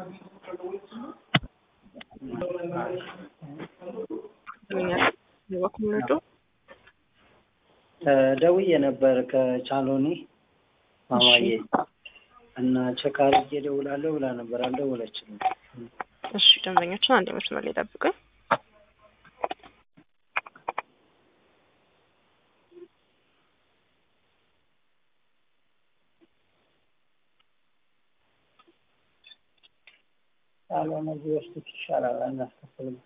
በኩምነዶ ደውዬ ነበር ከቻሎኒ ማማዬ እና ቼክ አድርጌ እደውላለሁ ብላ ነበር። አልደወለችልም። እሺ ደንበኞችን አንድ መስመር ላይ ጠብቁኝ። ካልሆነ ቢወስዱት ይሻላል። አናስከፍልም።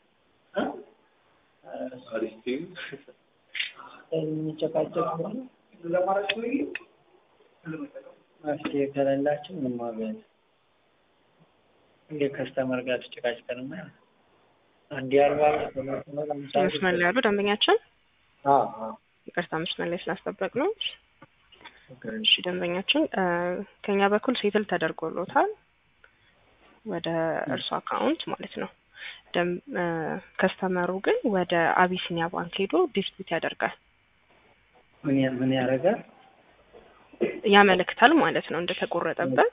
የሚጨቃጨቅ ከሆነ መፍትሄ ከሌላቸው ምንም ዋጋ የለም። ከስተመር ጋር ተጨቃጭቀንማ አንድ አርባ መስመር ላይ ያሉ ደንበኛችን ይቅርታ መስመር ላይ ስላስጠበቅ ነው። እሺ ደንበኛችን ከኛ በኩል ሴትል ተደርጎሎታል ወደ እርሱ አካውንት ማለት ነው። ከስተመሩ ግን ወደ አቢሲኒያ ባንክ ሄዶ ዲስፒት ያደርጋል። ምን ያደርጋል? ያመለክታል ማለት ነው እንደተቆረጠበት።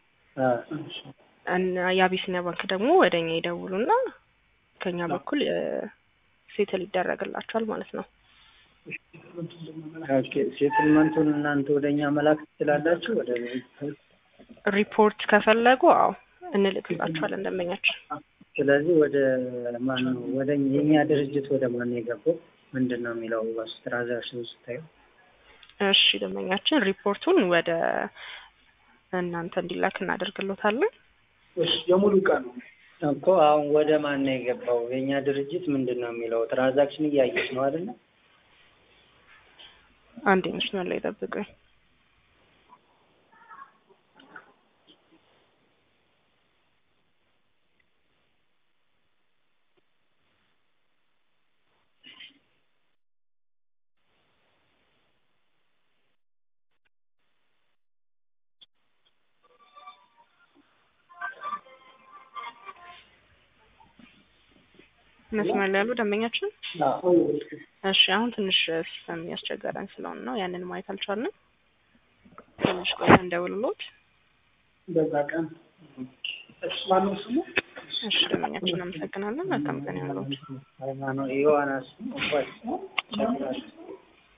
የአቢሲኒያ ባንክ ደግሞ ወደ እኛ ይደውሉና ከኛ በኩል ሴትል ይደረግላቸዋል ማለት ነው። ኦኬ ሴትልመንቱን እናንተ ወደ እኛ መላክ ትችላላችሁ? ወደ ሪፖርት ከፈለጉ አዎ እንልክላቸዋለን ደንበኛችን። ስለዚህ ወደ ማን ነው ወደ የኛ ድርጅት ወደ ማን ነው የገባው? ምንድን ነው የሚለው ትራንዛክሽን ስታዩ? እሺ ደንበኛችን ሪፖርቱን ወደ እናንተ እንዲላክ እናደርግሎታለን። የሙሉ ቀን ነው እኮ አሁን ወደ ማን ነው የገባው? የእኛ ድርጅት ምንድን ነው የሚለው ትራንዛክሽን እያየች ነው አይደለ? አንድ መስመር ላይ ጠብቁኝ። መስመር ላይ ያሉ ደንበኛችን እሺ፣ አሁን ትንሽ ሲስተም ያስቸገረን ስለሆነ ነው ያንን ማየት አልቻልንም። ትንሽ ቆይ እንደውልሎት። በዛ ቀን ማነው ስሙ? እሺ ደንበኛችን አመሰግናለን። መልካም ቀን ይሁንልዎት። ሃይማኖት ዮሐንስ